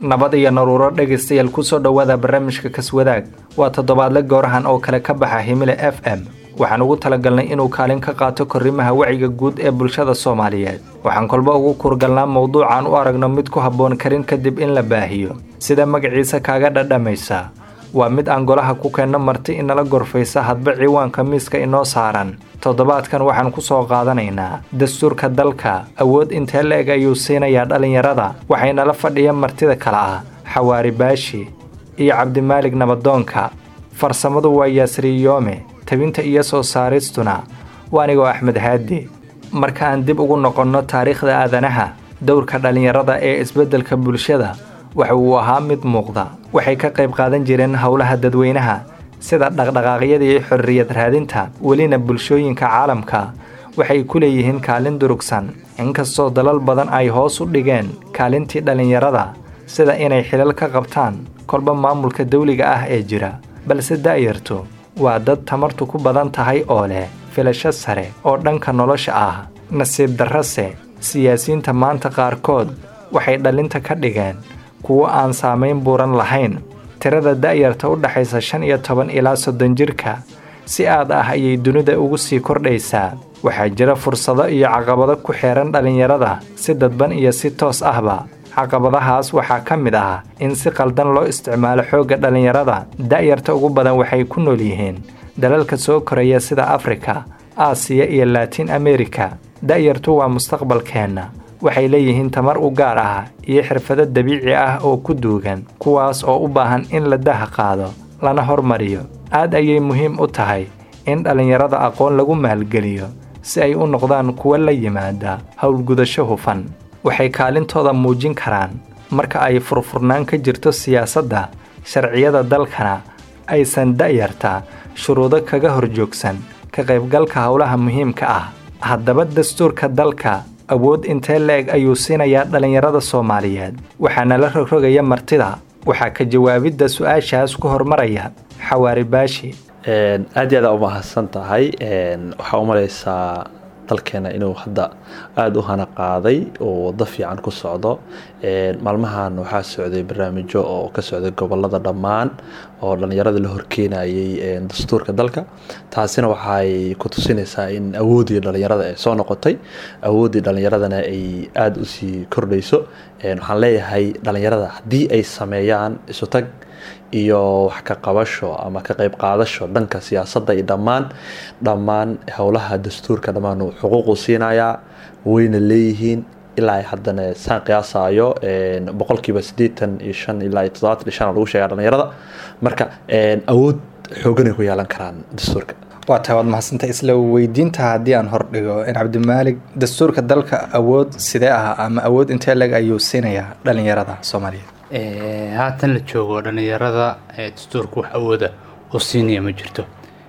nabad iyo naruuro dhegaystayaal kusoo dhowaada barnaamijka kaswadaag waa toddobaadle goorahan oo kale ka baxa himile f m waxaan ugu talagalnay inuu kaalin ka qaato korrimaha wacyiga guud ee bulshada soomaaliyeed waxaan kolba ugu kurgalnaa mowduucaan u aragno mid ku habboon karin kadib in la baahiyo sida magaciisa kaaga dhadhamaysa waa mid aan golaha ku keenno marti inala gorfaysa hadba ciwaanka miiska inoo saaran toddobaadkan waxaan ku soo qaadanaynaa dastuurka dalka awood intee la-eg ayuu siinayaa dhallinyarada waxaynala fadhiya martida kale ah xawaari baashi iyo cabdimaalig nabadoonka farsamadu waa yaasriyoome tabinta iyo soo saaristuna waa anigoo axmed haadi marka aan dib ugu noqonno taariikhda aadanaha dowrka dhallinyarada ee isbeddelka bulshada waxa uu ahaa mid muuqda waxay ka qayb qaadan jireen howlaha dadweynaha sida dhaqdhaqaaqyadii xorriyad raadinta welina bulshooyinka caalamka waxay ku leeyihiin kaalin durugsan inkastoo dalal badan ay hoos u dhigeen kaalintii dhallinyarada sida inay xilal ka qabtaan kolba maamulka dawliga ah ee jira balse da'yartu waa dad tamartu ku badan tahay oo leh filasho sare oo dhanka nolosha ah nasiib darrase siyaasiyiinta maanta qaarkood waxay dhallinta ka dhigeen kuwo aan saamayn buuran lahayn tirada da'yarta u dhaxaysa shan iyo toban ilaa soddon jirka si aad ah ayay dunida ugu sii kordhaysaa waxaa jira fursado iyo caqabado ku xeehan dhallinyarada si dadban iyo si toos ahba caqabadahaas waxaa ka mid ah in si qaldan loo isticmaalo xoogga dhallinyarada da'yarta ugu badan waxay ku nool yihiin dalalka soo koraya sida afrika aasiya iyo laatiin amerika da'yartu waa mustaqbalkeenna waxay leeyihiin tamar u gaar ah iyo xirfado dabiici ah oo ku duugan kuwaas oo u baahan in la daha qaado lana hormariyo aad ayay muhiim u tahay in dhallinyarada aqoon lagu maalgeliyo si ay u noqdaan kuwo la yimaada howlgudasho hufan waxay kaalintooda muujin karaan marka ay furfurnaan ka jirto siyaasadda sharciyada dalkana aysan da'yarta shuruudo kaga horjoogsan ka qaybgalka howlaha muhiimka ah haddaba dastuurka dalka awood intee la-eg ayuu siinayaa dhallinyarada soomaaliyeed waxaana la rogrogaya martida waxaa ka jawaabidda su-aashaas ku hormaraya xawaari baashi aad iyo aada u mahadsan tahay waxaa u malaysaa dalkeena inuu hadda aada u hana qaaday oo wado fiican ku socdo maalmahan waxaa socday barnaamijyo oo ka socday gobolada dhammaan oo dhallinyarada la horkeenayay dastuurka dalka taasina waxay ku tusinaysaa in awooddii dhallinyarada ay soo noqotay awooddii dhallinyaradana ay aada usii kordhayso waxaan leeyahay dhallinyarada haddii ay sameeyaan isu tag iyo wax ka qabasho ama ka qayb qaadasho dhanka siyaasadda iyo dhammaan dhammaan howlaha dastuurka dhammaan uu xuquuqu siinayaa wayna leeyihiin ilaa ay haddana saan qiyaasayo boqolkiiba siddeetan iyo shan ilaa iyo toddobaatan iyo shan lagu sheegaa dhallinyarada marka awood xooganay ku yeelan karaan dastuurka waa tahay waad mahadsantay isla weydiinta haddii aan hordhigo in cabdimaalig dastuurka dalka awood sidee ah ama awood intee leg ayuu siinayaa dhallinyarada soomaaliyeed haatan la joogo dhallinyarada dastuurka wax awooda oo siinaya ma jirto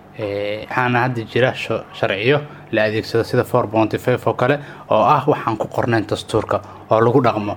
waxaana hadda jira sharciyo la adeegsado sida for bonty five oo kale oo ah waxaan ku qornayn dastuurka oo lagu dhaqmo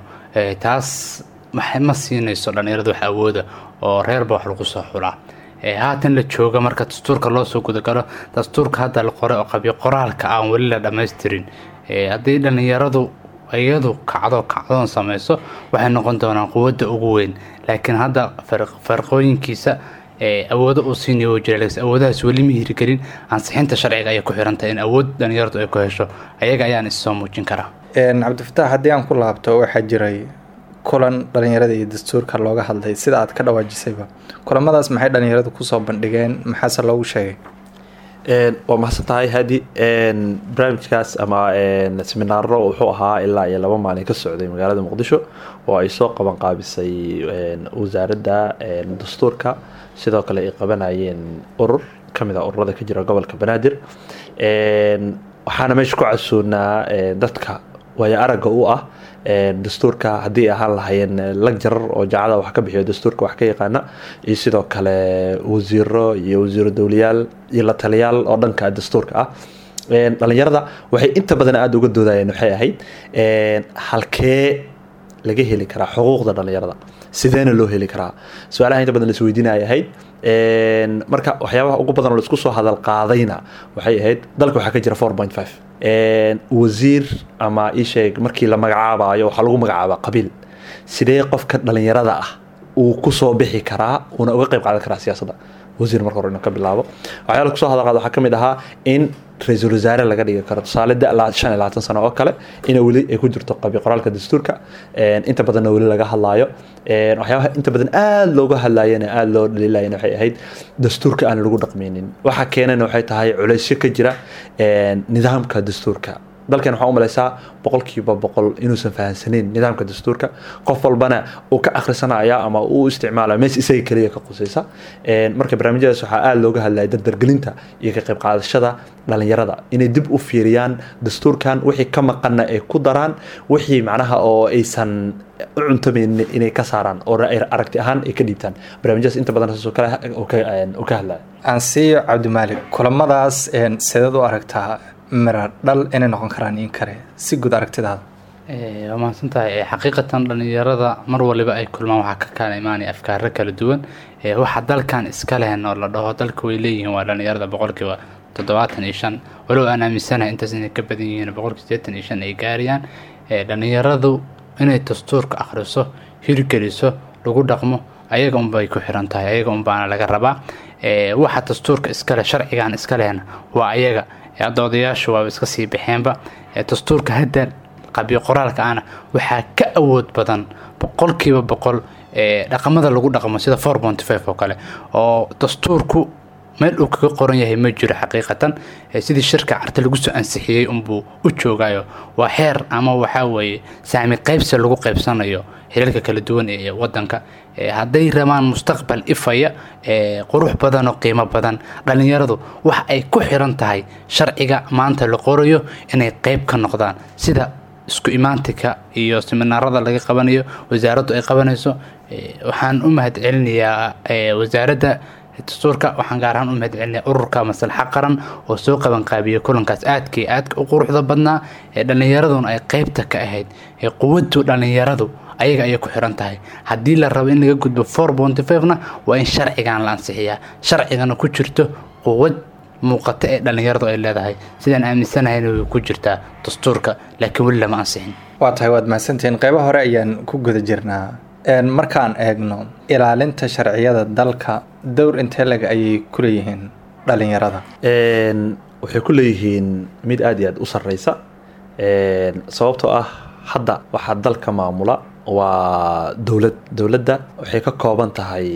taas ma siinayso dhallinyarada wax awooda oo reerba wax lagu soo xulaa haatan la jooga marka dastuurka loo soo gudagalo dastuurka hadda la qoray oo qabyo qoraalka aan weli la dhammaystirin haddii dhallinyaradu iyadu kacdo kacdoon samayso waxay noqon doonaan quwadda ugu weyn laakiin hadda farqooyinkiisa awoodo uu siinayo uu jira laakiin awoodahaas weli ma hirgelin ansixinta sharciga ayay ku xirantahay in awood dhallinyaradu ay ku hesho ayaga ayaan issoo muujin karaa cabdifataax haddii aan ku laabto waxaa jiray kulan dhallinyarada iyo dastuurka looga hadlay sida aad ka dhawaajisayba kulamadaas maxay dhallinyaradu kusoo bandhigeen maxaase loogu sheegay waa mahadsan tahay hadi barnaamijkaas ama seminaaro wuxuu ahaa ilaa iyo laba maalin ka socday magaalada muqdisho oo ay soo qaban qaabisay wasaaradda dastuurka sidoo kale ay qabanayeen urur kamid a ururada ka jira gobolka banaadir waxaana meesha ku casuunaa dadka waayo aragga u ah dastuurka haddii ahaan lahaayeen lagjarar oo jaacada wax ka bixiyo dastuurka wax ka yaqaana iyo sidoo kale wasiiro iyo wasiiro dowlayaal iyo la taliyaal oo dhanka dastuurka ah dhalinyarada waxay inta badan aada uga doodayeen waxay ahayd halkee laga heli karaa xuquuqda dhalinyarada sideena loo heli karaa su-aalaha inta badan laisweydiinaya ahayd marka waxyaabaha ugu badan oo laisku soo hadal qaadayna waxay ahayd dalka waxaa ka jira four point five wasiir ama isheeg markii la magacaabayo waxaa lagu magacaabaa qabiil sidee qofka dhalinyarada ah uu kusoo bixi karaa uuna uga qayb qaadan karaa siyaasadda wasiir marka hore inuu ka bilaabo waxyaala kusoo hadal qaad waxaa ka mid ahaa in ra-iisul wasaare laga dhigi karo tusaale da shan iyo labaatan sano oo kale ina weli ay ku jirto qabi qoraalka dastuurka inta badanna weli laga hadlaayo waxyaabaha inta badan aada looga hadlaayana aada loo dhaliilayana waxay ahayd dastuurka aan lagu dhaqmaynin waxa keenana waxay tahay culaysyo ka jira nidaamka dastuurka dalkan waxaa u malaysaa boqolkiiba boqol inuusan fahansaneyn nidaamka dastuurka qof walbana uu ka akhrisanaya ama uu isticmaalaya mees isaga keliya ka qusaysa marka barnaamijyadaas waxaa aada looga hadlaya dardargelinta iyo ka qayb qaadashada dhalinyarada inay dib u fiiriyaan dastuurkan wixii ka maqanna ay ku daraan wixii macnaha oo aysan u cuntamaynin inay ka saaraan oo aragti ahaan ay ka dhiibtaan barnaamijyadaas inta badan saasoo kale uu ka hadlaya aansiiyo cabdimaalik kulamadaas sideed u aragtaa mira dhal inay noqon karaan in kale si guud aragtidaada waa mahadsan tahay xaqiiqatan dhalinyarada mar waliba ay kulmaan waxaa ka kala imaanaya afkaaro kala duwan waxa dalkan iska lehen oo la dhaho dalka way leeyihiin waa dhalinyarada boqolkiiba toddobaatan iyo shan walow aan aaminsanahay intaas inay ka badan yihiin boqolkiiba sideetan iyo shan ay gaarayaan dhalinyaradu inay dastuurka akhriso hirgeliso lagu dhaqmo ayaga unbay ku xiran tahay ayaga unbaana laga rabaa waxa dastuurka iskale sharcigan iska lehna waa ayaga hadda odayaashu waaba iska sii baxeenba dastuurka hadda qabyo qoraalka ana waxaa ka awood badan boqolkiiba boqol dhaqamada lagu dhaqmo sida four ponty five oo kale oo dastuurku meel uu kaga qoran yahay ma jiro xaqiiqatan sidii shirka carta lagu soo ansixiyey unbuu u joogayo waa xeer ama waxaa weeye saami qaybsi lagu qaybsanayo xilalka kala duwan ee wadanka hadday rabaan mustaqbal ifaya qurux badan oo qiimo badan dhalinyaradu wax ay ku xiran tahay sharciga maanta la qorayo inay qayb ka noqdaan sida isku imaantika iyo siminaarada laga qabanayo wasaaraddu ay qabanayso waxaan u mahad celinayaa wasaaradda dastuurka waxaan gaar ahaan u mahad celinaya ururka maslaxa qaran oo soo qabanqaabiyey kulankaas aadkii aadka u quruxda badnaa ee dhallinyaraduna ay qaybta ka ahayd ee quwaddu dhallinyaradu ayaga ayay ku xiran tahay haddii la rabo in laga gudbo four ponty five-na waa in sharcigan la ansixiyaa sharcigana ku jirto quwad muuqata ee dhallinyaradu ay leedahay sidaan aaminsanahayn way ku jirtaa dastuurka laakiin weli lama ansixin waa tahay waad mahadsantihiin qeybo hore ayaan ku guda jirnaa markaan eegno ilaalinta sharciyada dalka dowr intee leg ayay ku leeyihiin dhalinyarada waxay ku leeyihiin mid aada iyo aada u sarreysa sababtoo ah hadda waxaa dalka maamula waa dowlad dowladda waxay ka kooban tahay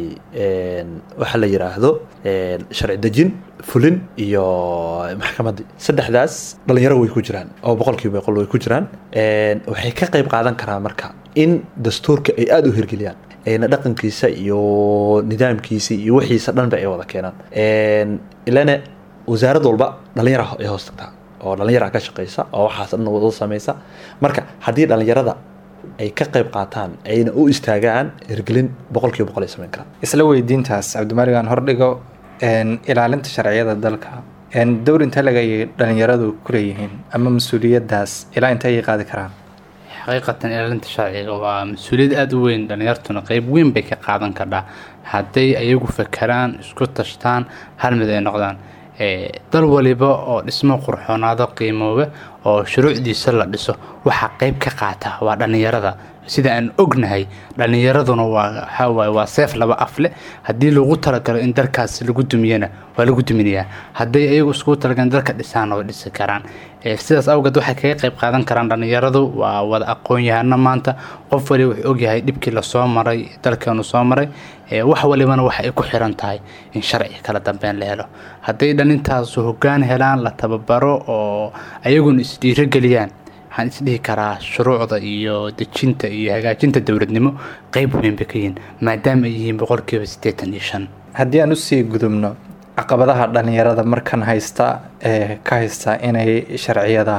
waxa la yiraahdo sharci dejin fulin iyo maxkamaddii saddexdaas dhalinyaro way ku jiraan oo boqolkiiba boqol way ku jiraan waxay ka qayb qaadan karaan marka in dastuurka ay aada u hirgeliyaan ayna dhaqankiisa iyo nidaamkiisa iyo wixiisa dhanba ay wada keenaan ilana wasaarad walba dhalinyara ay hoos tagtaa oo dhalinyara ka shaqeysa oo waxaas dhan wada sameysa marka haddii dhalinyarada ay ka qayb qaataan ayna u istaagaan hirgelin boqolkiiba boqol ay sameyn karaan isla weydiintaas cabdimalig aan hordhigo ilaalinta sharciyada dalka dowr intee leg ayay dhalinyaradu ku leeyihiin ama mas-uuliyadaas ilaa intee ayay qaadi karaan xaqiiqatan ilaalinta sharciga waa mas-uuliyad aada u weyn dhalinyartuna qeyb weyn bay ka qaadan kardhaa hadday ayagu fakeraan isku tashtaan hal mid ay noqdaan dal waliba oo dhismo qurxoonaado qiimooba oo shuruucdiisa la dhiso waxaa qeyb ka qaata waa dhallinyarada sida aan ognahay dhallinyaraduna waa waxaawaay waa seef laba afle haddii lagu talagalo in dalkaas lagu dumiyana waa lagu duminayaa hadday ayagu iskugu talagalan dalka dhisaan oo dhisi karaan sidaas awgeed waxay kaga qayb qaadan karaan dhallinyaradu waa wada aqoon-yahano maanta qof waliba wuxuu ogyahay dhibkii lasoo maray dalkeenu soo maray wax walibana waxa ay ku xiran tahay in sharci kala dambeyn la helo hadday dhalintaasu hoggaan helaan la tababaro oo ayaguna isdhiirogeliyaan waxaan isdhihi karaa shuruucda iyo dejinta iyo hagaajinta dowladnimo qeyb weyn bay ka yihiin maadaama ay yihiin boqolkiiba siddeetan iyo shan haddii aan usii gudubno caqabadaha dhalinyarada markan haysta ee ka haysta inay sharciyada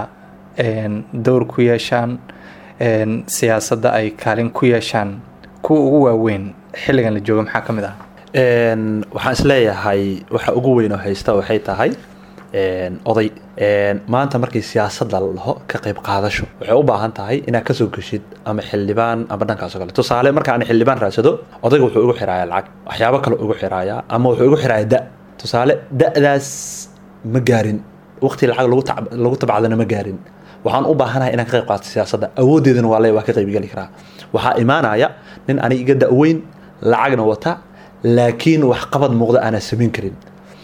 dowr ku yeeshaan siyaasadda ay kaalin ku yeeshaan kuwa ugu waaweyn xilligan la jooga maxaa ka mid ah waxaan isleeyahay waxa ugu weyn oo haysta waxay tahay oday maanta markii siyaasadda la dhaho ka qayb qaadasho waxay u baahan tahay inaad kasoo geshid ama xildhibaan ama dhankaas oo kale tusaale marka aan xildhibaan raadsado odayga wuxuu igu xirayaa lacag waxyaabo kale igu xirayaa ama wuxuu igu xirayaa da tusaale da-daas ma gaarin waqti lacag lagu tab lagu tabcadana ma gaarin waxaan u baahanahay inaan ka qayb qaato siyaasadda awooddeedana waa le waa ka qaybgeli karaa waxaa imaanaya nin ani iga da-weyn lacagna wata laakiin waxqabad muuqda aanan samayn karin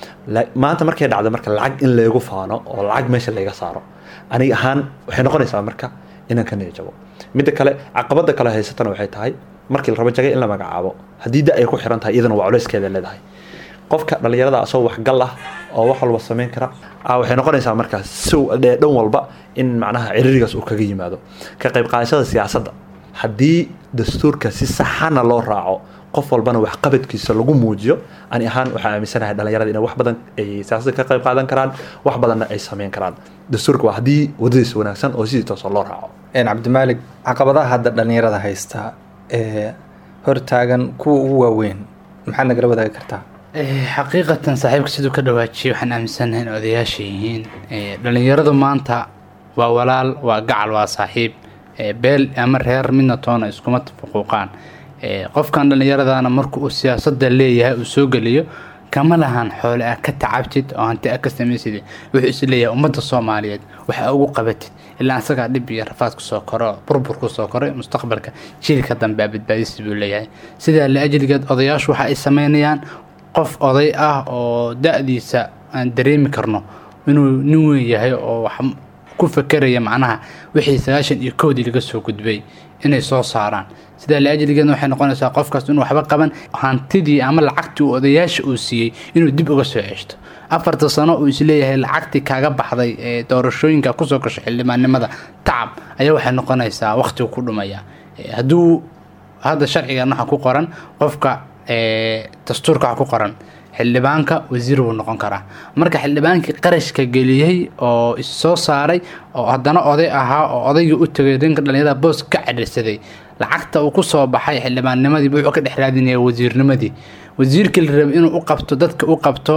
maanta markay dhacda marka lacag in laygu faano oo lacag meesha layga saaro aniga ahaan waxay noqonaysaa marka inaan ka niyajabo midda kale caqabada kale haysatana waxay tahay markii la rabo jagay in la magacaabo haddii da ay ku xiran tahay iyadana waa culeyskeeda leedahay qofka dhallinyarada asoo waxgal ah oo wax walba samayn kara waxay noqonaysaa markaas si dhan walba in macnaha ciririgaas uu kaga yimaado ka qayb qaadashada siyaasadda haddii dastuurka si saxana loo raaco qof walbana waxqabadkiisa lagu muujiyo ani ahaan waxaa aaminsanahay dhallinyarada inay wax badan ay siyaasadda ka qayb qaadan karaan wax badanna ay sameyn karaan dastuurka waa haddii wadadiisa wanaagsan oo sidii toosoo loo raaco cabdimaalig caqabadaha hadda dhallinyarada haysta ee hortaagan kuwa ugu waaweyn maxaad nagala wadaagi kartaa xaqiiqatan saaxiibka siduu ka dhawaajiyay waxaan aaminsanahay in odayaasha yihiin dhallinyaradu maanta waa walaal waa gacal waa saaxiib beel ama reer midna toona iskuma fuquuqaan qofkan dhallinyaradana marka uu siyaasadda leeyahay uu soo geliyo kama lahan xoole ah ka tacabtid oo hanti ah ka samaysid wuxuu is leeyahay ummadda soomaaliyeed waxa ugu qabatid ilaa isagaa dhib iyo rafaad kusoo koro burbur kusoo koray mustaqbalka jiilka dambe a badbaadisi buu leeyahay sidaa liajligeed odayaashu waxa ay sameynayaan qof oday ah oo da-diisa aan dareemi karno inuu nin weyn yahay oo wax ku fakeraya macnaha wixii sagaashan iyo kowdii laga soo gudbay inay soo saaraan sidaa liajligeedna waxay noqonaysaa qofkaas inuu waxba qaban hantidii ama lacagtii uu odayaasha uu siiyey inuu dib uga soo ceshto afarta sano uu isleeyahay lacagtii kaaga baxday ee doorashooyinka kusoo gasho xildhibaannimada tacab ayaa waxay noqonaysaa waqtigu ku dhumaya hadduu hadda sharcigan waxa ku qoran qofka dastuurka waxa ku qoran xildhibaanka wasiir buu noqon karaa marka xildhibaankii qarashka geliyey oo issoo saaray oo haddana oday ahaa oo odaygii u tegay danka dhallinyarada boos ka cadhirsaday lacagta uu kusoo baxay xildhibaannimadii wuxuu ka dhex raadinaya wasiirnimadii wasiirkii la rabay inuu u qabto dadka u qabto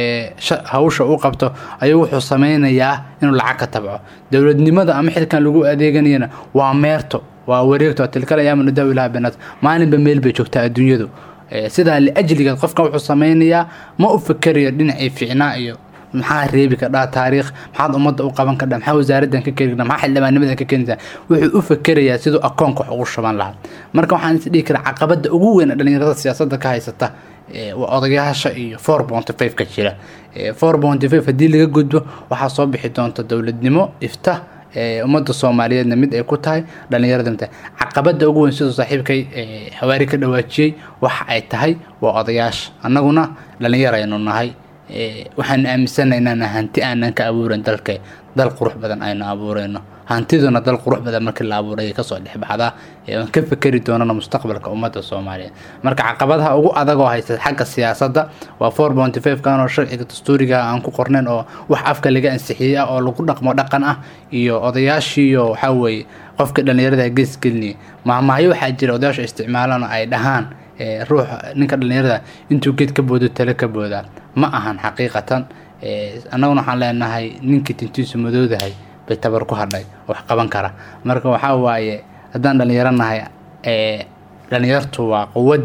hawsha u qabto ayuu wuxuu sameynayaa inuu lacag ka tabco dowladnimada ama xilkan lagu adeeganayana waa meerto waa wareegto tilkal ayaama nudaawi laha banaad maalinba meel bay joogtaa adduunyadu sidaa liajligeed qofkan wuxuu sameynayaa ma u fikerayo dhinacii ficnaa iyo maxaa reebi kadhaa taariikh maxaad ummadda u qaban kadhaa maxaa wasaaraddan ka keeni kadhaa maxaa xildhibaannimadan ka keenaysaa wuxuu u fikerayaa siduu akoonka wax ugu shuban lahaa marka waxaan is dhihi karaa caqabadda ugu weyn ee dhallinyarada siyaasadda ka haysata waa odayaasha iyo four bonty five ka jira four bonty five haddii laga gudbo waxaa soo bixi doonta dowladnimo ifta ummadda soomaaliyeedna mid ay ku tahay dhallinyarada mid caqabada ugu weyn siduu saaxiibkay xawaari ka dhawaajiyey waxa ay tahay waa odayaasha annaguna dhallinyaraynu nahay waxaanu aaminsanahay inaan hanti aanan ka abuuran dalka dal qurux badan aynu abuurayno hantiduna dal qurux badan markii la abuuray kasoo dhexbaxdaa aan ka fekeri doonana mustaqbalka ummadda soomaaliyeed marka caqabadaha ugu adag oo haysta xagga siyaasadda waa four bonty five kan oo sharciga dastuuriga aan ku qornayn oo wax afka laga ansixiyey ah oo lagu dhaqmo dhaqan ah iyo odayaashiiyo waxaa weeye qofka dhallinyarada gees gelinaya maahmaahyo waxaa jira odayaasha isticmaalaan oo ay dhahaan ruux ninka dhallinyarada intuu geed ka boodo tale ka boodaa ma ahan xaqiiqatan annaguna waxaan leenahay ninkii tintiisu madoodahay bay tabar ku hadhay wax qaban kara marka waxaa waaye haddaan dhallinyaro nahay dhallinyartu waa quwad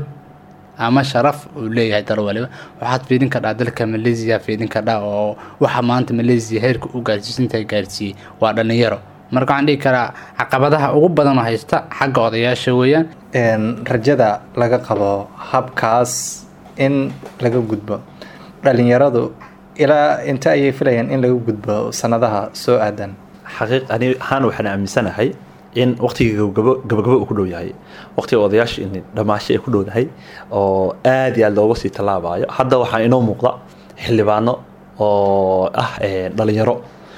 ama sharaf uu leeyahay dal waliba waxaad fiidin kadhaa dalka malaysia fiidin kadhaa oo waxa maanta malaysia heerka u gaarsiisinta gaarsiiyey waa dhallinyaro marka waxaan dhihi karaa caqabadaha ugu badan oo haysta xagga odayaasha weeyaan rajada laga qabo habkaas in laga gudbo dhallinyaradu ilaa inta ayay filayaan in laga gudbo sanadaha soo aadan xaqiiq ani ahaan waxaan aaminsanahay in waqtiga gabagabo gabagabo uu ku dhow yahay waqtiga odayaasha in dhammaasho ay ku dhowdahay oo aad iyo aad looga sii tallaabayo hadda waxaa inoo muuqda xildhibaano oo ah dhalinyaro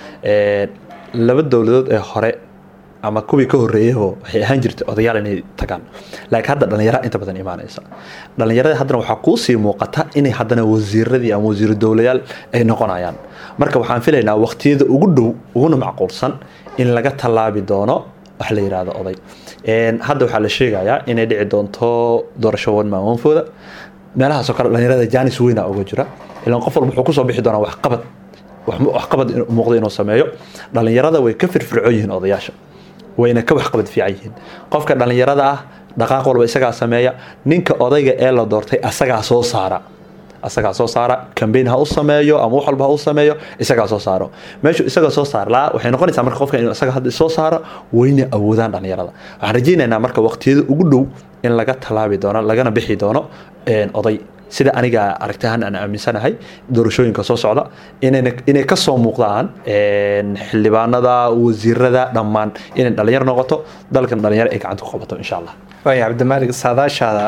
laba dowladood ee hore ama kuwii ka horreeyayba waxay ahaan jirtay odayaal inay tagaan laakiin hadda dhalinyara inta badan imaanaysa dhalinyarada haddana waxaa kuusii muuqata inay haddana wasiiradii ama wasiiru dowlayaal ay noqonayaan marka waxaan filaynaa waqtiyada ugu dhow uguna macquulsan in laga tallaabi doono wax la yidhaahdo oday hadda waxaa la sheegayaa inay dhici doonto doorasho wanmaanwanfooda meelahaasoo kale dhalinyarada jaanis weyna uga jira ilaan qof walba wuxuu kusoo bixi doonaa waxqabad waxqabad muuqda inuu sameeyo dhalinyarada way ka firfircoon yihiin odayaasha wayna ka waxqabad fiican yihiin qofka dhalinyarada ah dhaqaaq walba isagaa sameeya ninka odayga ee la doortay asagaa soo saara asagaa soo saara cambaign ha u sameeyo ama wax walba ha u sameeyo isagaa soo saaro meeshu isaga soo saar laa waxay noqonaysaa marka qofka inuu isaga hadda soo saaro wayna awoodaan dhalinyarada waxaan rajaynaynaa marka waqtiyada ugu dhow in laga talaabi doono lagana bixi doono oday sida aniga aragtahan aan aaminsanahay doorashooyinka soo socda inay kasoo muuqdaan xildhibaanada wasiirada dhammaan inay dhalinyaro noqoto dalkan dhalinyaro ay gacanta ku qabato insha allah waaya cabdimaalig saadaashaada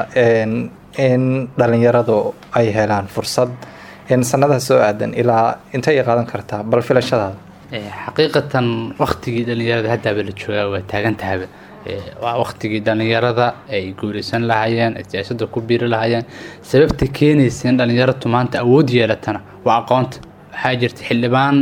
in dhalinyaradu ay helaan fursad sanadaha soo aadan ilaa intay qaadan kartaa bal filashadaada xaqiiqatan waktigii dhalinyarada haddaaba la joogaa waa taagan tahaba waa waktigii dhalinyarada ay guulaysan lahaayeen ay siyaasadda ku biiri lahaayeen sababta keenaysa in dhalinyaratu maanta awood yeelatana waa aqoonta waxaa jirta xildhibaan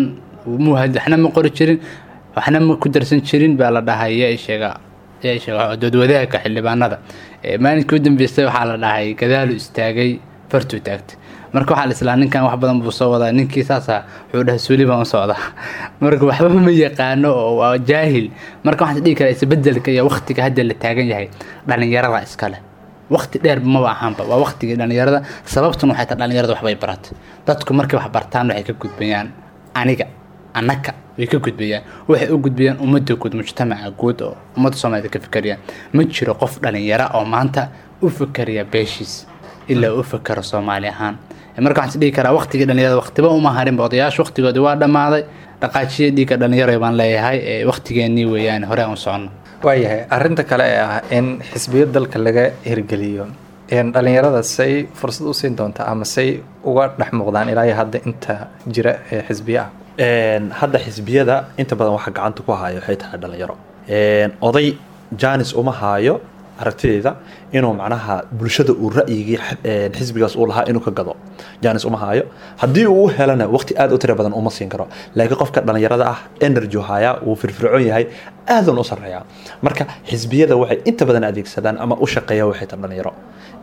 waxna ma qori jirin waxna ma ku darsan jirin baa la dhahay yaa sheega yaa sheega doodwadaagka xildhibaanada maalinkii u dambeystay waxaa la dhahay gadaalu istaagay fartuu taagtay marka waxaa la islaa ninkan wax badan buu soo wadaa ninkii saasa wuxuu dhahay suuli baan u socdaa marka waxba ma yaqaano oo waa jaahil marka waxaan dhihi karaa isbedelka iyo waktiga hadda la taagan yahay dhalinyarada iskale wakti dheer maba ahaanba waa waktigii dhalinyarada sababtuna waxay tahay dhalinyarada waxbay baratay dadku markay wax bartaan waxay ka gudbayaan aniga annaka way ka gudbayaan waxay u gudbayaan ummadda guud mujtamaca guud oo ummadda soomaalida ka fikerayaan ma jiro qof dhalinyaro oo maanta u fikeriya beeshiis ilaa u fikero soomaali ahaan marka waxaan is dhihi karaa waktigii dhalinyarada waktiba uma harinba odayaasha waktigoodi waa dhammaaday dhaqaajiya dhiigga dhalinyaro baan leeyahay waktigeenii weeyaan hore aan u soconno waayahay arinta kale ee ah in xisbiyo dalka laga hirgeliyo dhalinyarada say fursad u siin doontaa ama say uga dhex muuqdaan ilaa iyo hadda inta jira ee xisbiyo ah hadda xisbiyada inta badan waxa gacanta ku haayo waxay tahay dhalinyaro oday janis uma haayo aragtideyda inuu macnaha bulshada uu ra'yigii xisbigaas uu lahaa inuu ka gado janis uma haayo haddii uu u helana waqti aad u tira badan uma siin karo laakiin qofka dhalinyarada ah energy haya wuu firfircoon yahay aadan u sareeya marka xisbiyada waxay inta badan adeegsadaan ama u shaqeeya waxay tahay dhalinyaro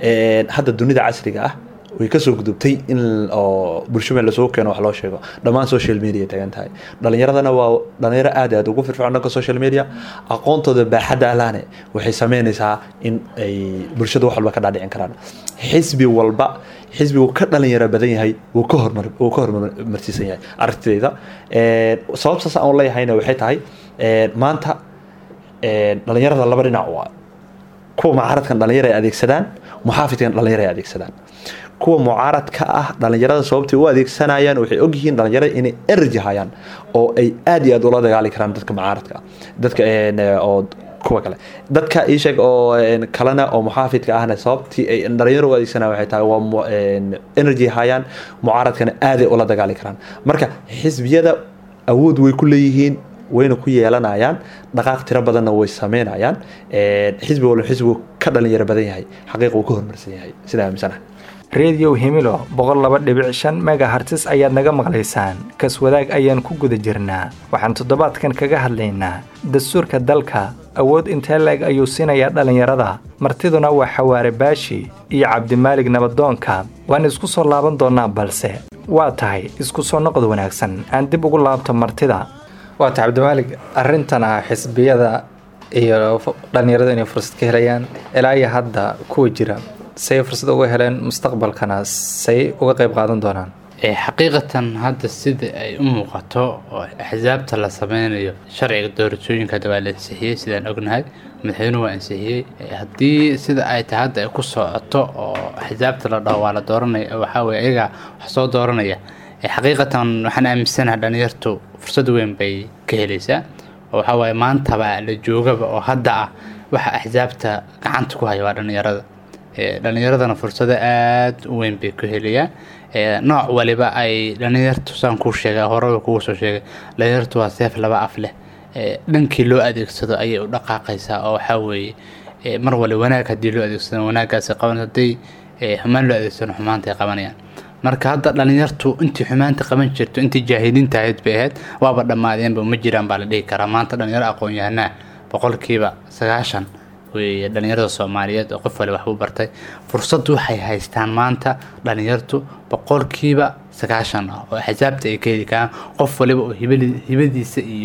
hadda dunida casriga ah way kasoo gudubtay in oo bulsho meel lasoo keeno wax loo sheego dhammaan social media tagan tahay dhalinyaradana waa dhalinyaro aad aad ugu firfircoon dhanka social media aqoontooda baaxadda alaane waxay sameynaysaa in ay bulshada wax walba ka dhaadhicin karaan xisbi walba xisbigu ka dhalinyaro badan yahay wuu ka hormar wuu ka hormarsiisan yahay aragtidayda sababtaas aan leeyahayna waxay tahay maanta dhalinyarada laba dhinac waa kuwa mucaaradkan dhalinyaro ay adeegsadaan muxaafidkan dhalinyaro ay adeegsadaan kuwa mucaaradka ah dhalinyarada sababtay u adeegsanayaan waxay ogyihiin dhalinyarada inay energy hayaan oo ay aad iyo aad ula dagaali karaan dadka mucaaradka ah dadka oo kuwa kale dadka iisheeg oo kalena oo muxaafidka ahna sababtii ay dhalinyaro u adeegsanayaan waxay tahay waa energy hayaan mucaaradkana aaday ula dagaali karaan marka xisbiyada awood way ku leeyihiin wayna ku yeelanayaan dhaqaaq tiro badanna way sameynayaan xisbi walba xisbigu ka dhalinyaro badan yahay xaqiiq wuu ka hormarsan yahay sidaa aaminsanaha redio himilo boqol laba dhibic shan megahartis ayaad naga maqlaysaan kas wadaag ayaan ku guda jirnaa waxaan toddobaadkan kaga hadlaynaa dastuurka dalka awood intee leeg ayuu siinayaa dhallinyarada martiduna waa xawaare baashi iyo cabdimaalig nabadoonka waan isku soo laaban doonnaa balse waa tahay isku soo noqod wanaagsan aan dib ugu laabto martida waa tahay cabdimaalig arrintan ah xisbiyada iyo dhallinyarada inay fursad ka helayaan ilaa iyo hadda kuwa jira say fursad uga heleen mustaqbalkana say uga qayb qaadan doonaan xaqiiqatan hadda sida ay u muuqato oo axsaabta la sameynayo sharciga doorashooyinka hadda waa la ansixiyey sidaan ognahay madaxweynuhu waa ansixiyey haddii sida ay tahay hadda ay ku socoto oo axsaabta la dhaho waa la dooranaya waxaa weye ayagaa wax soo dooranaya xaqiiqatan waxaan aaminsanaha dhalinyartu fursad weyn bay ka helaysaa oo waxaa waaye maantaba la joogaba oo hadda ah waxa axsaabta gacanta ku haya waa dhalinyarada dhalinyaradana fursado aada u weyn bay ku helayaan nooc waliba ay dhalinyartu saan kuu sheega horeba kugu soo sheegay dhalinyartu waa seef laba af leh dhankii loo adeegsado ayay u dhaqaaqaysaa oo waxaa weeye mar wali wanaag haddii loo adeegsado wanaaggaasi qaban haddii xumaan loo adeegsado xumaantay qabanayaan marka hadda dhalinyartu intii xumaanta qaban jirto intii jaahiliinta ahayd bay ahayd waaba dhammaadeenba ma jiraan baa la dhihi karaa maanta dhalinyaro aqoon-yahanaa boqolkiiba sagaashan wey dhalinyarada soomaaliyeed oo qof wali waxbuu bartay fursad waxay haystaan maanta dhalinyartu boqolkiiba sagaashan ah oo axsaabta ay ka heli karaan qof waliba oo hibadiisa iyo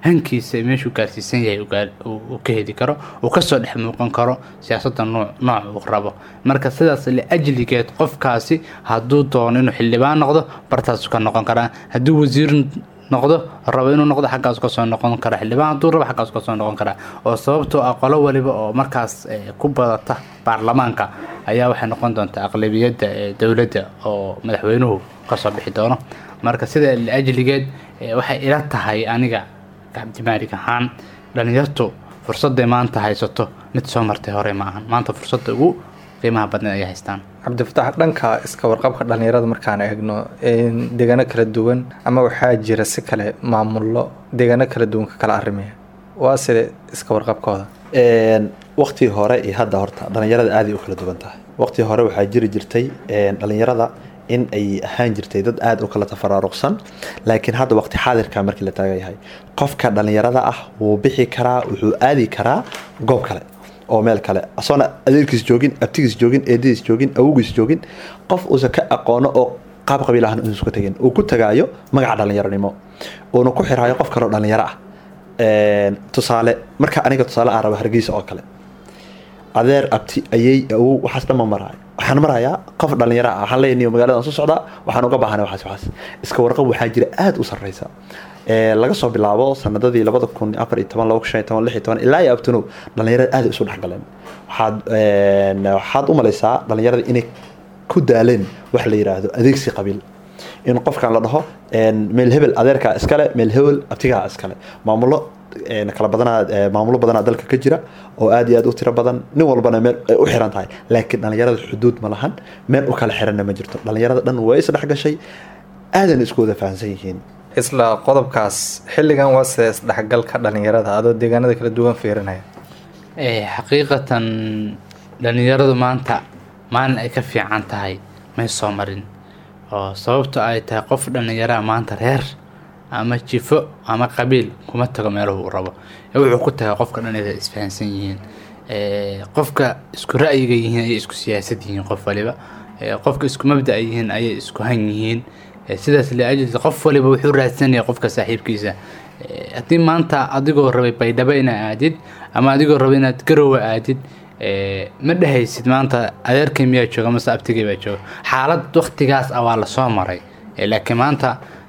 hankiisa meeshuu gaarsiisan yahay uu ka heli karo uu kasoo dhex muuqan karo siyaasadda nooc uu rabo marka sidaas liajligeed qofkaasi hadduu doono inuu xildhibaan noqdo bartaasu ka noqon karaa hadduu wasiir noqdo rabo inuu noqdo xaggaas kasoo noqon kara xildhibaan hadduu rabo xaggaas kasoo noqon karaa oo sababtoo ah qolo waliba oo markaas ku badata baarlamaanka ayaa waxay noqon doontaa aqlabiyadda dowladda oo madaxweynuhu kasoo bixi doono marka sida liajligeed waxay ila tahay aniga cabdimaalig ahaan dhalinyartu fursadday maanta haysato mid soo martay hore ma ahan maanta fursadda ugu qiimaha badneed ayay haystaan cabdifatax dhanka iska warqabka dhalinyarada markaan eegno deegaano kala duwan ama waxaa jira si kale maamullo deegaano kala duwan ka kala arimaya waa side iska warqabkooda waqtigii hore iyo hadda horta dhalinyarada aaday u kala duwan tahay waqtigii hore waxaa jiri jirtay dhalinyarada in ay ahaan jirtay dad aada u kala tafaraaruqsan laakiin hadda waqti xaadirka markii la taagan yahay qofka dhalinyarada ah wuu bixi karaa wuxuu aadi karaa goob kale oo meel kale asoona adeerkiis joogin abtigiis joogin eedadiis joogin awowgiis joogin qof uusan ka aqoono oo qaab qabiil ahan uusan ka tegin uu ku tagaayo magaca dhalinyaronimo uuna ku xiraayo qof kaleo dhalinyaro ah tusaale marka aniga tusaale aan rabo hargeysa oo kale adeer abti ayey awow waxaas dhan ma maraayo waxaan marayaa qof dhalinyaro ah waxaan leeyahay magaalada aan soo socdaa waxaan uga baahanay waxaas waxaas iska warqab waxaa jira aada u sarreysa laga soo bilaabo sanadadii labada kun afar iyo toban laba kun shan iyo toban lix iyo toban ilaa iyo abtanow dhalinyarada aada isu dhexgaleen waxaad waxaad u malaysaa dhalinyarada inay ku daaleen wax la yiraahdo adeegsi qabiil in qofkan la dhaho meel hebel adeerkaa iskale meel hebel abtigaa iskale maamulo kala badanaa maamulo badanaa dalka ka jira oo aad iyo aad u tiro badan nin walbana meel ay u xiran tahay laakiin dhalinyarada xuduud ma lahan meel u kala xiranna ma jirto dhalinyarada dhan way isdhexgashay aadan isku wada fahamsan yihiin isla qodobkaas xilligan waa sida isdhexgalka dhalinyarada adoo deegaanada kala duwan fiirinaya xaqiiqatan dhalinyaradu maanta maalin ay ka fiican tahay may soo marin oo sababto ay tahay qof dhallinyaraa maanta reer ama jifo ama qabiil kuma tago meeluhu uu rabo wuxuu ku tagaa qofka dhalinyarada isfahansan yihiin qofka isku ra'yiga yihiin ayay isku siyaasad yihiin qof waliba qofka isku mabda yihiin ayay isku han yihiin sidaas liajli qof waliba wuxuu raadsanaya qofka saaxiibkiisa haddii maanta adigoo rabay baydhabo inaa aadid ama adigoo rabay inaad garowa aadid ma dhehaysid maanta adeerkay miyaa jooga mase abtigay baa jooga xaalad waktigaas ah waa lasoo maray laakiin maanta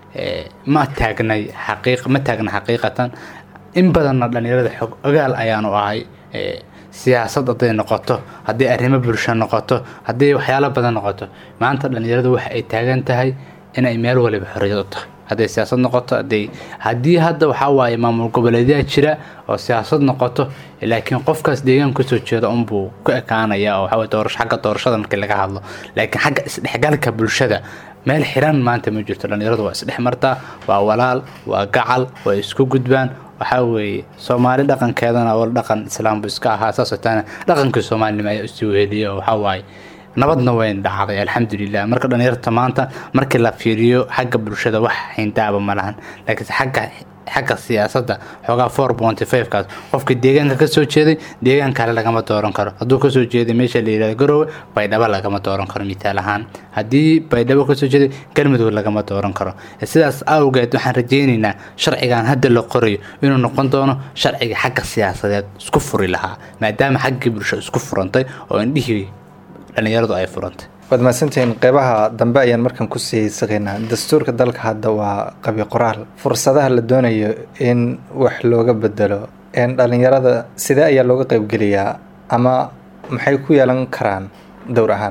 ma taagnay xaqiiq ma taagna xaqiiqatan in badanna dhalinyarada xog ogaal ayaanu ahay siyaasad hadday noqoto haddii arrimo bulsho noqoto haddii waxyaalo badan noqoto maanta dhalinyaradu waxa ay taagan tahay inay meel waliba xorriyad u tahay hadday siyaasad noqoto haday haddii hadda waxaa waaye maamul goboleedyaa jira oo siyaasad noqoto laakiin qofkaas deegaan kasoo jeeda unbuu ku ekaanaya oo waxaa doorasho xagga doorashada markii laga hadlo laakiin xagga isdhexgalka bulshada meel xiran maanta ma jirto dhalinyaradu waa isdhex martaa waa walaal waa gacal waa isku gudbaan waxaa weeye soomaali dhaqankeedana wal dhaqan islaambu iska ahaa saasoo taana dhaqankii soomaalinimo ayaa usii weheliya oo waxaa waaye nabadna wayn dhacday alxamdulilah marka dhalinyarta maanta markii la fiiriyo xagga bulshada wax hayndaaba ma lahan laakiinse xagga xagga siyaasadda xoogaa four ponty five kaas qofka deegaanka kasoo jeeday deegaan kale lagama dooran karo hadduu kasoo jeeday meesha la yihahdo garowe baydhabo lagama dooran karo mitaal ahaan haddii baydhabo kasoo jeeday galmudug lagama dooran karo sidaas awgeed waxaan rajeyneynaa sharcigan hadda la qorayo inuu noqon doono sharciga xagga siyaasadeed isku furi lahaa maadaama xaggii bulsho isku furantay oo indhihii dhalinyaradu ay furantay waad mahadsantihiin qeybaha dambe ayaan markaan kusii saqaynaa dastuurka dalka hadda waa qabi qoraal fursadaha la doonayo in wax looga bedelo dhalinyarada sidee ayaa looga qeybgeliyaa ama maxay ku yeelan karaan dowr ahaan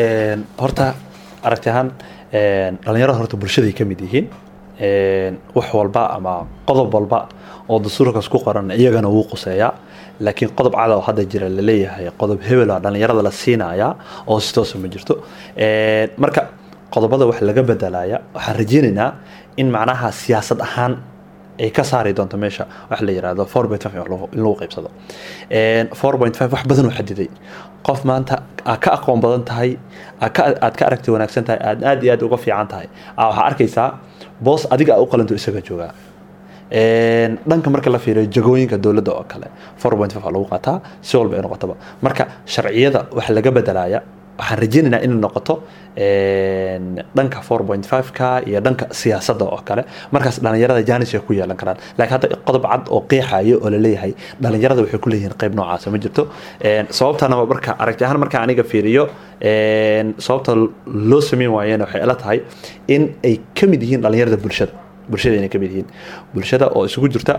horta aragti ahaan dhalinyarada horta bulshaday ka mid yihiin wax walba ama qodob walba oo dastuurkaas ku qoran iyagana wuu quseeyaa laakiin qodob cada oo hadda jira laleeyahay qodob hebela dhalinyarada la siinaya oo si toosa ma jirto marka qodobada wax laga bedelaya waxaan rajeynaynaa in macnaha siyaasad ahaan ay ka saari doonto meesha wax la yirahdo four point five in lagu qaybsado four point five wax badan oo xadiday qof maanta aad ka aqoon badan tahay aad ka aragti wanaagsan tahay aad aad iyo aad uga fiican tahay waxaa arkaysaa boos adiga u qalanto isaga joogaa dhanka marka la fiiriyo jagooyinka dowladda oo kale four point five lagu qaataa si walba ay noqotaba marka sharciyada wax laga bedelaya waxaan rajeynaynaa inay noqoto dhanka four point five ka iyo dhanka siyaasadda oo kale markaas dhalinyarada janis ay ku yeelan karaan laakiin hadda qodob cad oo qeexayo oo laleeyahay dhalinyarada waxay ku leeyihiin qayb noocaasa ma jirto sababtana marka aragti ahaan marka aniga fiiriyo sababta loo sameyn waayena waxay ila tahay in ay ka mid yihiin dhalinyarada bulshada bulshada inay ka mid yihiin bulshada oo isugu jirta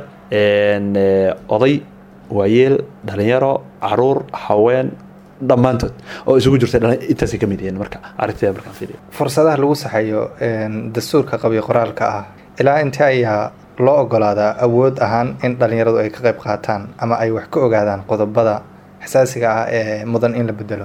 oday waayeel dhalinyaro caruur haween dhammaantood oo isugu jirta intaasay ka mid yihiin marka aragtida markaan fiiriyo fursadaha lagu saxayo dastuurka qabiy qoraalka ah ilaa intee ayaa loo ogolaadaa awood ahaan in dhalinyaradu ay ka qayb qaataan ama ay wax ka ogaadaan qodobada xasaasiga ah ee mudan in la bedelo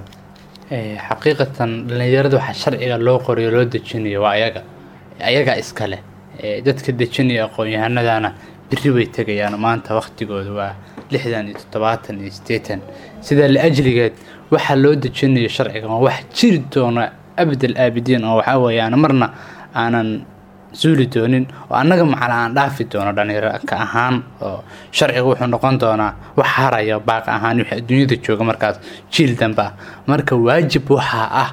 xaqiiqatan dhalinyarada waxaa sharciga loo qorayo loo dejinayo waa ayaga ayagaa iskale dadka dejinaya aqoon-yahanadana beri bay tegayaan maanta waktigooda waa lixdan iyo toddobaatan iyo siddeetan sidaa la-ajligeed waxaa loo dejinayo sharciga waa wax jiri doona abdal aabidiin oo waxaa weeyaan marna aanan suuli doonin oo annaga macala aan dhaafi doono dhalinyaro ka ahaan oo sharciga wuxuu noqon doonaa wax haraya baaq ahaan wixii adduunyada jooga markaas jiil dambe ah marka waajib waxaa ah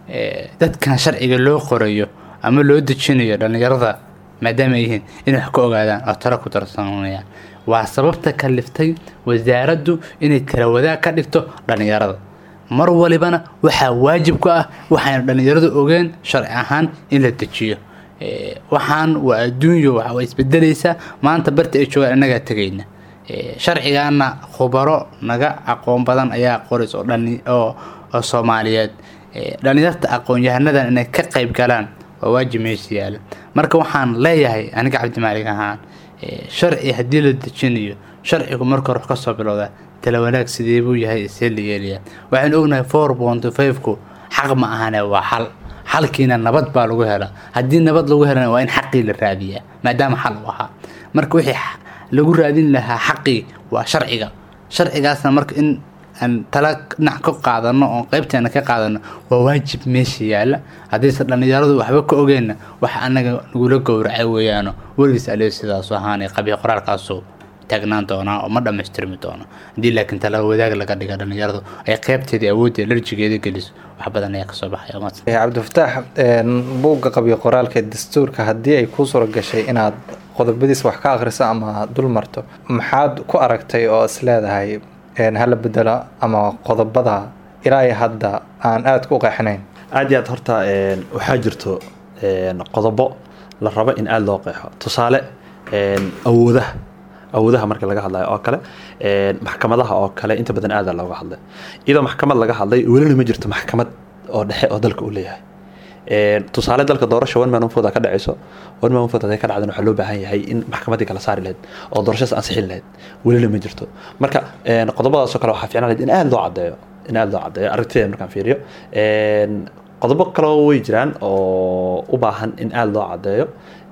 dadkan sharciga loo qorayo ama loo dejinayo dhalinyarada maadaama ay yihiin inay wax ka ogaadaan oo talo ku darsanayaan waa sababta kaliftay wasaaraddu inay tala wadaag ka dhigto dhalinyarada mar walibana waxaa waajib ku ah waxayna dhalinyaradu ogeen sharci ahaan in la dejiyo waxaan waa adduunyo waa isbedelaysaa maanta barta ay joogaan innagaa tegayna sharcigaana khubaro naga aqoon badan ayaa qorays oo oo soomaaliyeed dhalinyarta aqoon-yahanadan inay ka qayb galaan waa waajib meesha yaala marka waxaan leeyahay aniga cabdimaalig ahaan sharci haddii la dejinayo sharcigu marka hore kasoo bilowdaa tala wanaag sidee buu yahay see la yeelayaa waxaan ognahay four ponty five-ku xaq ma ahane waa xal xalkiina nabad baa lagu helaa haddii nabad lagu helana waa in xaqii la raadiyaa maadaama xal u ahaa marka wixii lagu raadin lahaa xaqii waa sharciga sharcigaasna marka in aan tala dhinac ka qaadano oon qeybteena ka qaadano waa waajib meesha yaala haddiise dhallinyaradu waxba ka ogeenna waxa anaga nagula gowracay weeyaano weligiis ale sidaasu ahaanay qabiil qoraalkaasu taagnaan doonaa oo ma dhammaystirmi doono haddii laakiin tala wadaag laga dhiga dhallinyaradu ay qeybteedii awoodda larjigeeda geliso wax badan ayaa kasoo baxaya umad cabdifataax buugga qabiil qoraalka dastuurka haddii ay kuu suura gashay inaad qodobadiis wax ka akhriso ama dul marto maxaad ku aragtay oo is leedahay hala bedelo ama qodobada ilaa iyo hadda aan aada ku qeexnayn aada iyo aad horta waxaa jirto qodobo la rabo in aada loo qeexo tusaale awoodaha awoodaha marka laga hadlayo oo kale maxkamadaha oo kale inta badan aada looga hadlay iyadoo maxkamad laga hadlay welina ma jirto maxkamad oo dhexe oo dalka uu leeyahay tusaale dalka doorasha one man one vote ka dhacayso one man one vote haday ka dhacdan waxaa loo baahan yahay in maxkamaddii kala saari lahayd oo doorashadaas ansixin lahayd welina ma jirto marka qodobadaasoo kale waxaa fiicnaan lahayd in aada loo caddeeyo in aada loo caddeeyo aragtideeda markaan fiiriyo qodobo kaleo way jiraan oo u baahan in aada loo caddeeyo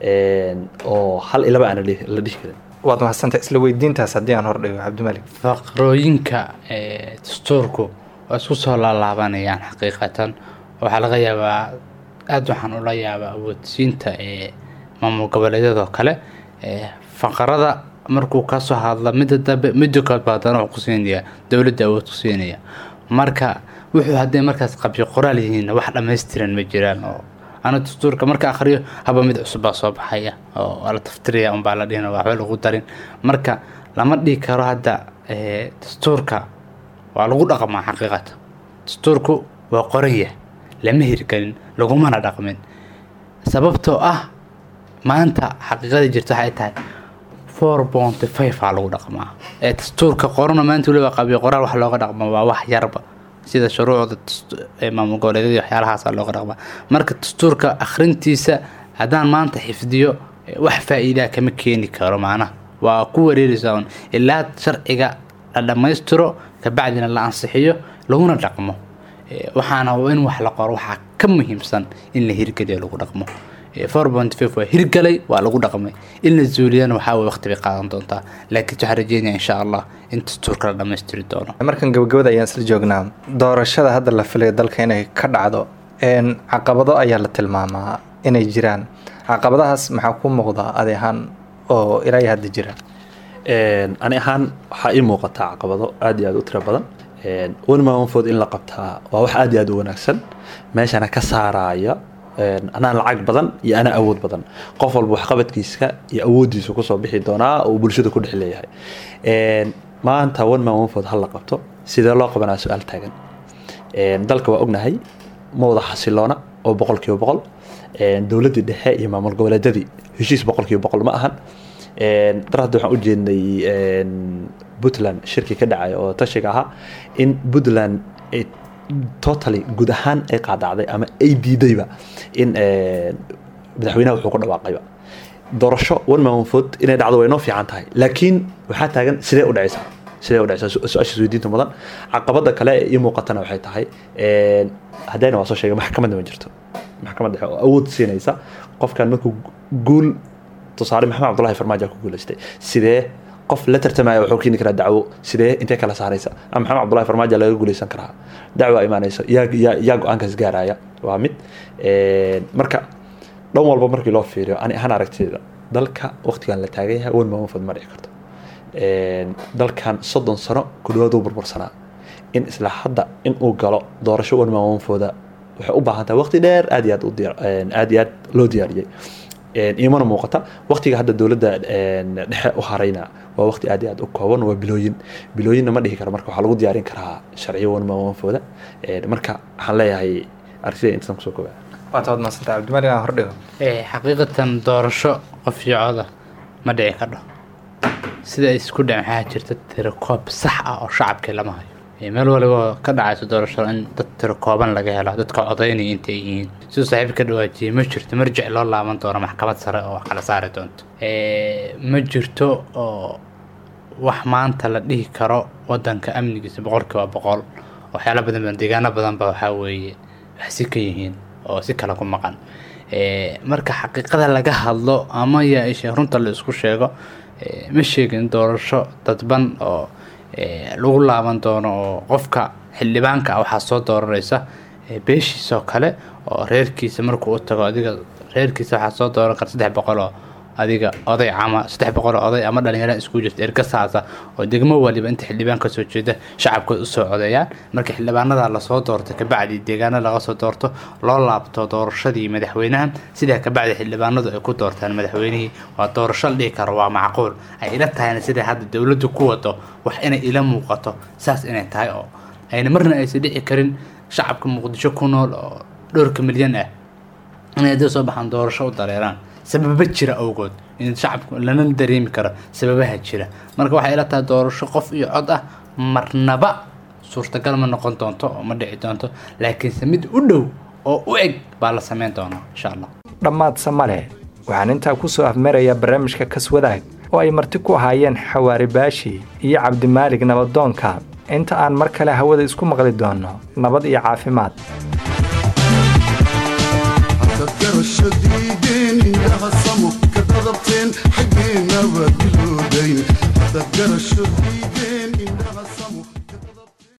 oo hal ilaba aan la dhihi karin waad mahadsantay isla weydiintaas haddii aan hordhigo cabdimalik faqrooyinka dastuurku waa isku soo laalaabanayaan xaqiiqatan waxaa laga yaabaa aada waxaan ula yaabaa awoodsiinta ee maamul goboleedyadoo kale faqarada markuu kasoo hadla midda dambe midda kood baa haddana wuxuu ku siinayaa dowladda awood ku siinaya marka wuxuu hadday markaas qabyo qoraal yihiin wax dhammaystiran ma jiraan oo ana dastuurka marka akhriyo haba mid cusub baa soo baxaya oo waa la taftiraya unbaa la dhihin waxba lagu darin marka lama dhihi karo hadda dastuurka waa lagu dhaqmaa xaqiiqata dastuurku waa qoranya lama hirgelin lagumana dhaqmin sababtoo ah maanta xaqiiqada jirta waxay tahay four ponty five aa lagu dhaqmaa ee dastuurka qorana maanta weliba qabiyo qoraal wax looga dhaqma waa wax yarba sida shuruucda maamul goboleedyada waxyaalahaasa looga dhaqmaa marka dastuurka akhrintiisa haddaan maanta xifdiyo wax faa-iidaa kama keeni karo macnaha waa ku wareeraysaa un ilaa sharciga la dhammaystiro kabacdina la ansixiyo laguna dhaqmo waxaana in wax la qoro waxaa ka muhiimsan in la hirgeliyo lagu dhaqmo four point five waa hirgalay waa lagu dhaqmay in la zuuliyana waxaa way waqti bay qaadan doontaa laakiin waxaan rajeynaya insha allah in dastuurka la dhammaystiri doono markan gabagabada ayaan isla joognaa doorashada hadda la filaya dalka inay ka dhacdo caqabado ayaa la tilmaamaa inay jiraan caqabadahaas maxaa ku muuqda adi ahaan oo ilaa iyo hadda jira ani ahaan waxaa ii muuqataa caqabado aada iyo aada u tiro badan one man one vote in la qabtaa waa wax aad iyo aad u wanaagsan meeshana ka saaraya anaa lacag badan iyo anaa awood badan qof walba waxqabadkiisa iyo awooddiisa kusoo bixi doonaa oo bulshada ku dhex leeyahay maanta one man one vote ha la qabto sidee loo qabanaa su-aal taagan dalka waa ognahay ma wada xasiloona oo boqol kiiba boqol dowladdii dhexe iyo maamul goboleedyadii heshiis boqol kiiba boqol ma ahan dar hadda waxaan u jeednay puntland shirki ka dhacay oo tashiga ahaa in puntland totally guud ahaan ay qaadacday ama ay diidayba in madaxweynaha wuxuu ku dhawaaqayba doorasho one man one vote inay dhacdo way noo fiican tahay laakiin waxaa taagan sidee u dhacaysaa sidee u dhacaysaa su-aashaas weydiinta mudan caqabada kale ee ii muuqatana waxay tahay haddayna waa soo sheegay maxkamadda ma jirto maxkamad dhexe oo awood siinaysa qofkan markuu guul tusaale maxamed cabdullahi farmaajo ku guulaystay sidee qof la tartamaya wuxuu keeni karaa dacwo sidee intee kala saaraysa ama maxamed cabdullahi farmaajo laga guulaysan karaa dacwo imaanaysa yaa yaa yaa go-aankaas gaaraya waa mid marka dhan walba markii loo fiiriyo ani ahaan aragtida dalka waqtigan la taagan yahay one man one vote ma dhici karto dalkan soddon sano ku dhawaad uu burbursanaa in isla hadda in uu galo doorasho one man one vote waxay u baahan tahay waqti dheer aad iyo aad u diyaar aad iyo aad loo diyaariyey imana muuqata waqtiga hadda dowladda dhexe u harayna waa waqti aad iyo aad u kooban waa bilooyin bilooyinna ma dhihi karo marka waxaa lagu diyaarin karaa sharciyo one man one vote marka waxaan leeyahay aragtida intasan kusoo koobaa waata waad maasanta cabdimalik aan hordhigo xaqiiqatan doorasho qof iyo coda ma dhici kadho sida ay isku dhicin waxaa jirta tirakoob sax ah oo shacabkii lama hayo meel waliba ka dhacayso doorasho in dad tirakooban laga helo dadka codaynaya intay yihiin siduu saaxiib ka dhawaajiyey ma jirto marjic loo laaban doono maxkamad sare oo wax kala saari doonto ma jirto oo wax maanta la dhihi karo wadanka amnigiisa boqolkiiba boqol waxyaala badan badan deegaano badanba waxaa weeye wax si ka yihiin oo si kale ku maqan marka xaqiiqada laga hadlo ama yaa runta la isku sheego ma sheegin doorasho dadban oo lagu laaban doono oo qofka xildhibaanka ah waxaa soo dooranaysa beeshiisoo kale oo reerkiisa markuu u tago adiga reerkiisa waxaa soo dooran kara saddex boqol oo adiga oday ama saddex boqol oo oday ama dhalinyara isku jirta ergasaasa oo degmo waliba inta xildhibaan ka soo jeeda shacabkooda usoo codeeyaan marka xildhibaanada lasoo doorto kabacdi deegaano laga soo doorto loo laabto doorashadii madaxweynaha sidaa kabacdi xildhibaanadu ay ku doortaan madaxweynihii waa doorasho la dhihi karo waa macquul ay ila tahayna siday hadda dowladdu ku wado wax inay ila muuqato saas inay tahay oo ayna marna aysan dhici karin shacabka muqdisho ku nool oo dhowrka milyan ah inay hadday soo baxaan doorasho u dareeraan sababa jira awgood in shacabku lana dareemi karo sababaha jira marka waxay ila tahay doorasho qof iyo cod ah marnaba suurtagal ma noqon doonto oo ma dhici doonto laakiinse mid u dhow oo u eg baa la sameyn doonaa insha allah dhammaadse male waxaan intaa ku soo afmarayaa barnaamijka kaswadaag oo ay marti ku ahaayeen xawaari baashi iyo cabdimaalig nabadoonka inta aan mar kale hawada isku maqli doonno nabad iyo caafimaad garashadiideen indhaha samo ka dadabteen xaggeena waa diloodayn dad garashadiideen indhaha samo